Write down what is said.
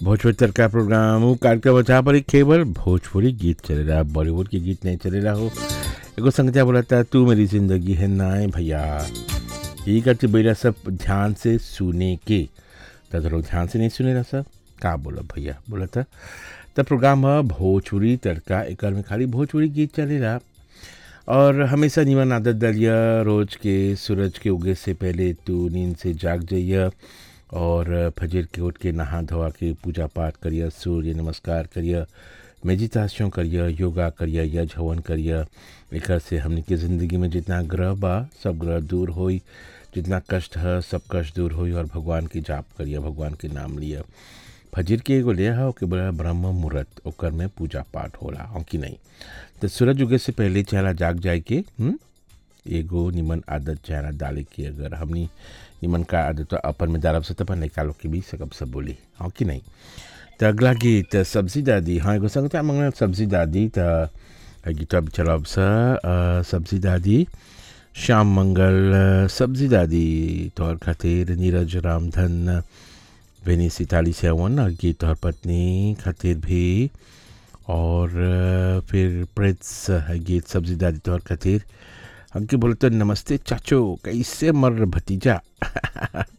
भोजपुरी तड़का programme उ कार्यक्रम जहाँ पर केवल भोजपुरी गीत चलेला बॉलीवुड के गीत नहीं चलेला हो एगो संगतिया बोला था तू मेरी जिंदगी है नाय भैया यही करते बेरा सब ध्यान से सुने के तो लोग ध्यान से नहीं सुने रहा सब का बोला भैया बोला था तब प्रोग्राम है भोजपुरी तड़का एक में खाली भोजपुरी गीत चलेला और हमेशा निमन आदत डालिया रोज के सूरज के उगे से पहले तू नींद से जाग जाइए और फजर के उठ के नहा धोवा के पूजा पाठ करिए सूर्य नमस्कार करिए मेडिटेशन करिए योगा करिए यज हवन करिए एक से हमने की ज़िंदगी में जितना ग्रह बा सब ग्रह दूर होई जितना कष्ट है सब कष्ट दूर होई और भगवान की जाप करिए भगवान के नाम लिए फजर के एगो ले है ओके बोला ब्रह्म मुहूर्त ओकर में पूजा पाठ होला हो कि नहीं तो सूरज उगे से पहले चेहरा जाग जाए के हुँ? एगो निमन आदत चेहरा डाले के अगर हमनी निमन का आदत तो अपन में डालब से तपन निकालो के भी सकब सब बोली हाँ कि नहीं तो अगला गीत सब्जी दादी हाँ एगो संग मंगल सब्जी दादी तो गीत अब चलब सा सब्जी दादी श्याम मंगल सब्जी दादी तौर खातिर नीरज रामधन बेनी सिताली सेवन और गीत तौर पत्नी खातिर भी और फिर प्रिंस गीत सब्जी दादी तौर खातिर हमके बोलते नमस्ते चाचो कैसे मर भतीजा